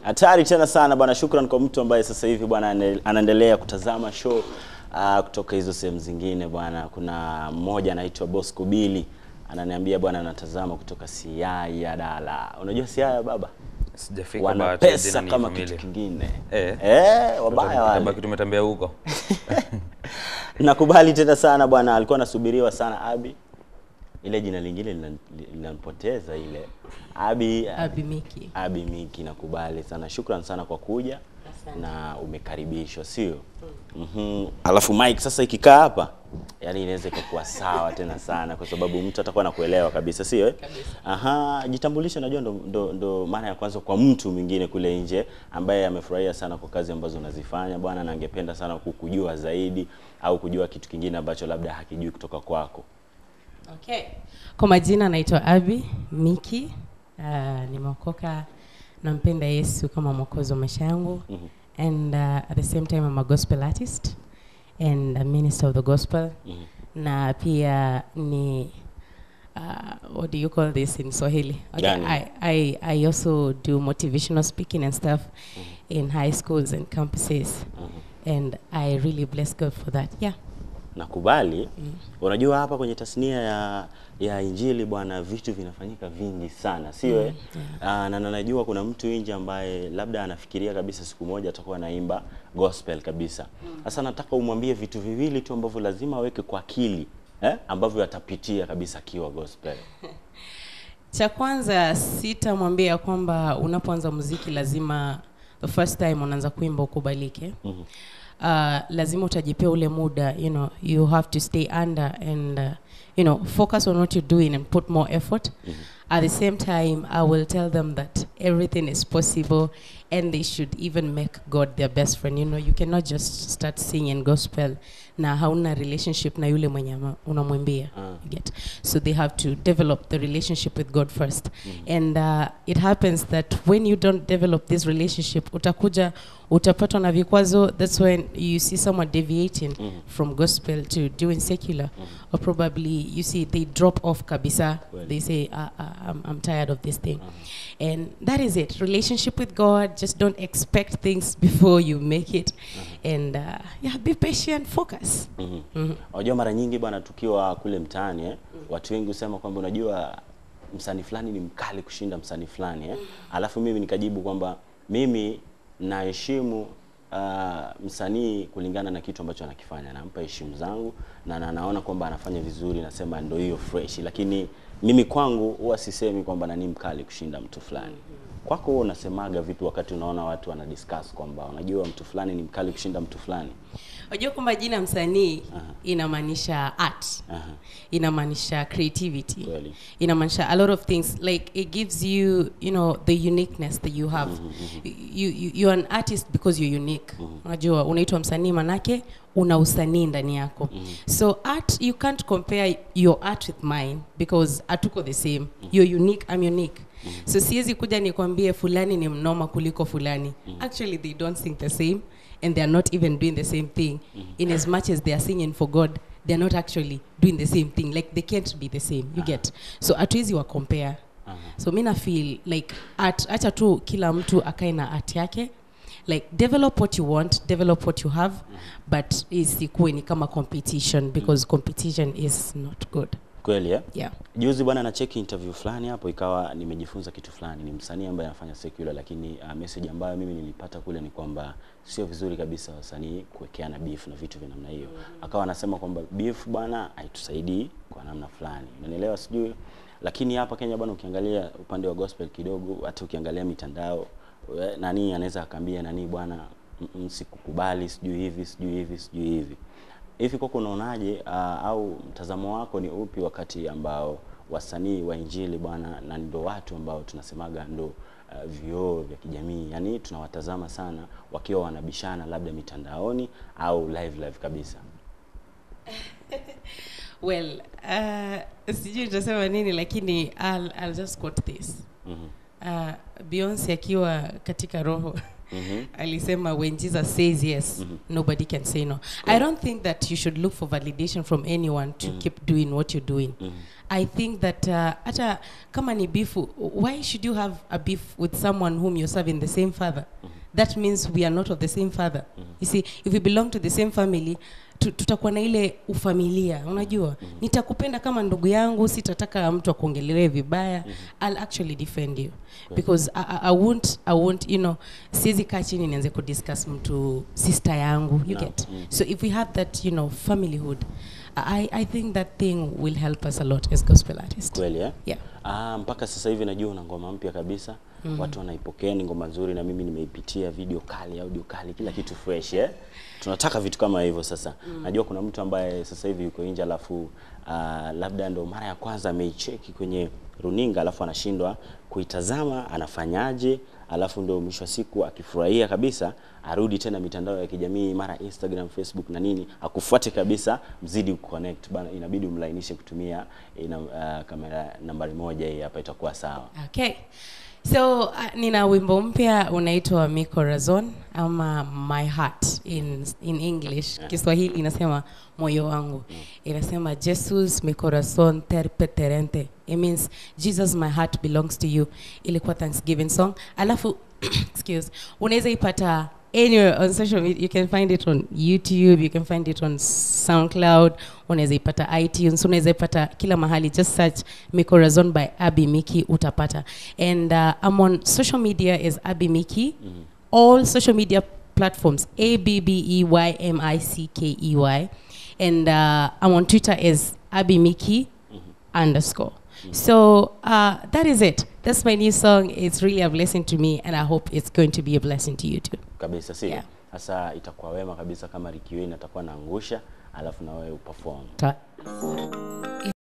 Hatari tena sana bwana. Shukran kwa mtu ambaye sasa hivi bwana ane- anaendelea kutazama show uh, kutoka hizo sehemu zingine bwana. Kuna mmoja anaitwa Bosco Billy ananiambia bwana, anatazama kutoka Siaya Dala. Unajua Siaya baba, Sijafika wana bahati ya pesa jina ni kama familia. kitu kingine Eh. eh, wabaya wale. Tabaki tumetembea huko. Nakubali tena sana bwana, alikuwa anasubiriwa sana Abi. Ile jina lingine lina- linampoteza ile Abi Abimiki. Abi Miki, nakubali sana. Shukran sana kwa kuja Asante. na umekaribishwa, sio? Mhm. Alafu Mike sasa ikikaa hapa, yani inaweza ikakuwa sawa tena sana, kwa sababu mtu atakuwa anakuelewa kabisa, sio? eh? Kabisa. Aha, jitambulishe. Najua ndo, ndo, ndo mara ya kwanza kwa mtu mwingine kule nje ambaye amefurahia sana kwa kazi ambazo unazifanya bwana, na angependa sana kukujua zaidi au kujua kitu kingine ambacho labda hakijui kutoka kwako. Okay. Kwa majina naitwa Abi Miki. Uh, nimeokoka nampenda Yesu kama mwokozi wa maisha yangu. Mhm. And uh, at the same time I'm a gospel artist and a minister of the gospel. Mhm. Na pia ni uh, what do you call this in Swahili? Okay, Gani? I, I, I also do motivational speaking and stuff in high schools and campuses. Mhm. And I really bless God for that. Yeah. nakubali unajua hapa kwenye tasnia ya ya injili bwana vitu vinafanyika vingi sana sio eh? Ah, na na najua kuna mtu nje ambaye labda anafikiria kabisa siku moja atakuwa anaimba gospel kabisa sasa nataka umwambie vitu viwili tu ambavyo lazima aweke kwa akili eh? ambavyo atapitia kabisa akiwa gospel cha kwanza sitamwambia kwamba unapoanza muziki lazima the first time unaanza kuimba ukubalike Mhm. uh, lazima utajipea ule muda you know you have to stay under and uh, you know focus on what you're doing and put more effort at the same time i will tell them that everything is possible and they should even make god their best friend you know you cannot just start singing gospel na hauna relationship na yule mwenye ama- unamwimbia Ah. you get so they have to develop the relationship with god first and uh, it happens that when you don't develop this relationship utakuja utapatwa na vikwazo that's when you see someone deviating from gospel to doing secular or probably you see they drop off kabisa Well. they say uh, uh, I'm, i'm tired of this thing and that is it relationship with god just don't expect things before you make it and uh, yeah be patient focus Mhm. Mhm. Unajua mara nyingi bwana, tukiwa kule mtaani eh, watu wengi husema kwamba unajua msanii fulani ni mkali kushinda msanii fulani eh. Alafu mimi nikajibu kwamba mimi naheshimu uh, msanii kulingana na kitu ambacho anakifanya, nampa heshima zangu na na naona kwamba anafanya vizuri, nasema ndio hiyo fresh, lakini mimi kwangu huwa sisemi kwamba nani mkali kushinda mtu fulani. Kwako wewe unasemaga vipi wakati unaona watu wana discuss kwamba unajua mtu fulani ni mkali kushinda mtu fulani? unajua kwamba jina msanii inamaanisha art Aha. inamaanisha creativity Kweli. inamaanisha a lot of things like it gives you you know the uniqueness that you have you, you, you're an artist because you're unique unajua unaitwa msanii manake una usanii ndani yako so art you can't compare your art with mine because hatuko the same you're unique i'm unique so siwezi kuja nikwambie fulani ni mnoma kuliko fulani actually they don't sing the same and they are not even doing the same thing in as much as they are singing for god they're not actually doing the same thing like they can't be the same you get so hatuwezi wa compare so mi na feel like art acha tu kila mtu akae na art yake like develop what you want develop what you have but isikuwe ni kama competition because competition is not good Kweli eh? yeah Juzi bwana na cheki interview fulani hapo, ikawa nimejifunza kitu fulani. Ni msanii ambaye anafanya secular, lakini uh, message ambayo mimi nilipata kule ni kwamba sio vizuri kabisa wasanii kuwekeana beef na vitu vya namna hiyo. Akawa anasema kwamba beef bwana haitusaidii kwa namna fulani, unanielewa sijui. Lakini hapa Kenya bwana, ukiangalia upande wa gospel kidogo, hata ukiangalia mitandao we- nani anaweza akaambia nani bwana, mm, mm, sikukubali, sijui hivi, sijui hivi, sijui hivi hivi kwako unaonaje uh, au mtazamo wako ni upi wakati ambao wasanii wa injili bwana na ndo watu ambao tunasemaga ndo uh, vioo vya kijamii yani tunawatazama sana wakiwa wanabishana labda mitandaoni au live live kabisa well uh, sijui nitasema nini lakini I'll, I'll just quote this Mhm. uh, Beyonce akiwa katika roho alisema when jesus says yes nobody can say no i don't think that you should look for validation from anyone to keep doing what you're doing i think that uh, hata kama ni beef why should you have a beef with someone whom you're serving the same father that means we are not of the same father you see if we belong to the same family tu- tutakuwa na ile ufamilia unajua nitakupenda kama ndugu yangu sitataka mtu akuongelelee vibaya i'll actually defend you because I, I, I won't I won't you know siwezi kaa chini nianze kudiscuss mtu sister yangu you No. get so if we have that you know familyhood I, I think that thing will help us a lot as gospel artists kweli eh? yeah Ah, mpaka sasa hivi najua una ngoma mpya kabisa mm. watu wanaipokea ni ngoma nzuri na mimi nimeipitia video kali audio kali kila kitu fresh eh? tunataka vitu kama hivyo sasa mm. najua kuna mtu ambaye sasa hivi yuko nje alafu ah, labda ndo mara ya kwanza ameicheki kwenye runinga alafu anashindwa kuitazama anafanyaje alafu ndo mwisho wa siku akifurahia kabisa arudi tena mitandao ya kijamii mara Instagram, Facebook na nini, akufuate kabisa, mzidi kuconnect bana, inabidi umlainishe kutumia ina, uh, kamera nambari moja hii hapa, itakuwa sawa. Okay. So uh, nina wimbo mpya unaitwa Mi Corazon ama My Heart in, in English. Kiswahili inasema moyo wangu. Inasema Jesus mi corazon terpeterente. It means Jesus my heart belongs to you. Ilikuwa Thanksgiving song. Alafu excuse, unaweza ipata anywhere on social media. You can find it on YouTube, you can find it on SoundCloud, unaweza ipata iTunes, unaweza ipata kila mahali. Just search Mikorazon by Abby Miki utapata. And uh, I'm on social media as Abby Miki. All social media platforms A B B E Y M I C K E Y. And uh, I'm on Twitter as Abby Miki underscore. So uh, that is it. That's my new song. It's really a blessing to me, and I hope it's going to be a blessing to you too. Kabisa, sio? Yeah. Sasa itakuwa wema kabisa kama Ricky Wayne atakuwa naangusha, alafu na wewe uperform. Ta-